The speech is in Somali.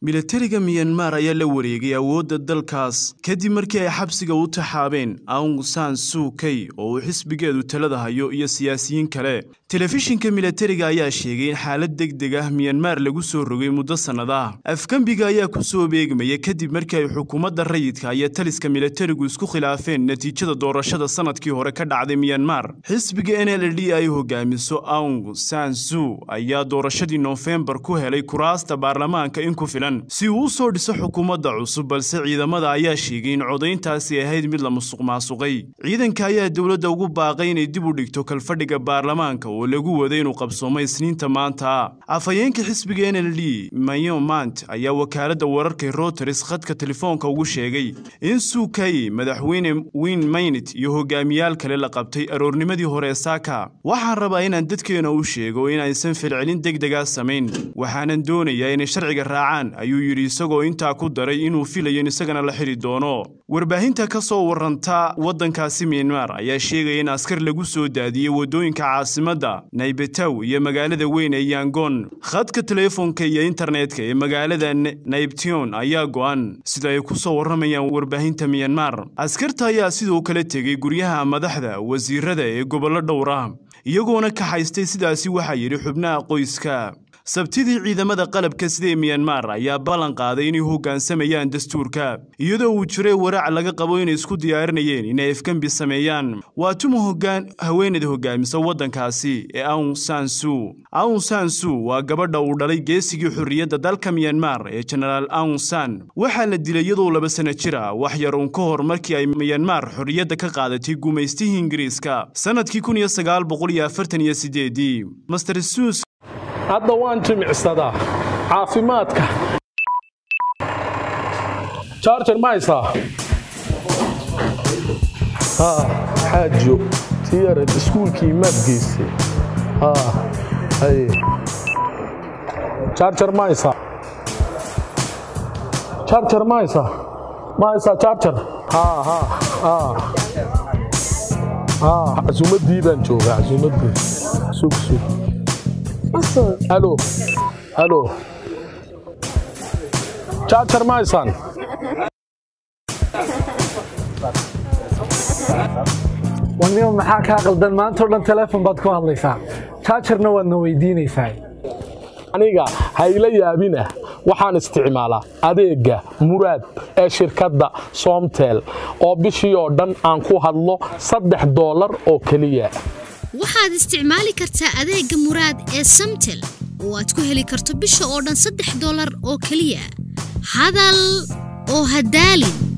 milatariga miyanmar ayaa la wareegay awoodda dalkaas kadib markii ay xabsiga u taxaabeen aung san suu key oo uu xisbigeedu talada hayo iyo siyaasiyiin kale telefishinka milatariga ayaa sheegay in xaalad deg deg ah miyanmar lagu soo rogay muddo sannad ah afgembiga ayaa ku soo beegmaya kadib markii ay xukuumadda rayidka iyo taliska milatarigu isku khilaafeen natiijada doorashada sannadkii hore ka dhacday miyanmar xisbiga n l d ay hogaamiso aung san suu ayaa doorashadii noofembar ku helay kuraasta baarlamaanka in ku filan si uu u soo dhiso xukuumadda cusub balse ciidamada ayaa sheegay in codayntaasi ahayd mid la musuq maasuqay ciidanka ayaa dowladda ugu baaqay inay dib u dhigto kalfadhiga baarlamaanka oo lagu waday inuu qabsoomo isniinta maanta afhayeenka xisbiga n l d mayo mant ayaa wakaaladda wararka routers khadka telefoonka ugu sheegay in suukay madaxweyne win maynit iyo hogaamiyaal kale la qabtay aroornimadii hore saaka waxaan rabaa inaan dadkeena u sheego in aysan filcelin deg degaa samayn waxaanan doonayaa inay sharciga raacaan ayuu yidhi isagoo intaa ku daray inuu filayo in isagana la xidhi doono warbaahinta ka soo warranta waddankaasi miyanmar ayaa sheegaya in askar lagu soo daadiyey waddooyinka caasimadda naybetow iyo magaalada weyn ee yangon khadka teleefonka iyo internetka ee magaalada naybtion ayaa go'an sida ay ku soo warramayaan warbaahinta miyanmar askarta ayaa sidoo kale tegey guryaha madaxda wasiirada ee gobollo dhowr ah iyagoona kaxaystay sidaasi waxaa yidhi xubnaha qoyska sabtidii ciidamada qalabka sida ee miyanmar ayaa ballan qaaday inay hoggaansamayaan dastuurka iyadoo uu jiray waraac laga qabo inay isku diyaarinayeen inay afgembi sameeyaan waa tuma hoggaan haweenada hoggaamisa waddankaasi ee aung san suu aung san suu waa gabadha uu dhalay geesigii xorriyadda dalka miyanmar ee jenaraal aung san waxaa la dilay iyadoo laba sana jir ah wax yar uun ka hor markii ay miyanmar xorriyadda ka qaadatay gumaystihii ingiriiska sannadkii kun iyo sagaal boqol iyo afartan iyo sideedii master sus hadda waan jimicsadaa caafimaadka jarjar ma haysaa xaajo tiyarad iskuulkii maad geysay jarjar ma haysaa jarjar ma haysaa ma haysaa jarjar casuumaddii baan joogaa casuumaddii sug sug halo halo jarjar ma haysaan wanima maxaa kaa qaldan maantao dhan teleefon baad ku hadlaysaa jaajarna waadna weydiinaysaa aniga hayla yaabinah waxaan isticmaalaa adeegga muraad ee shirkadda soomtel oo bishii oo dhan aan ku hadlo saddex doolar oo keliya waxaad isticmaali kartaa adeegga muraad ee samtel oo aad ku heli karto bisha oo dhan saddex dolar oo keliya hadal oo hadaalin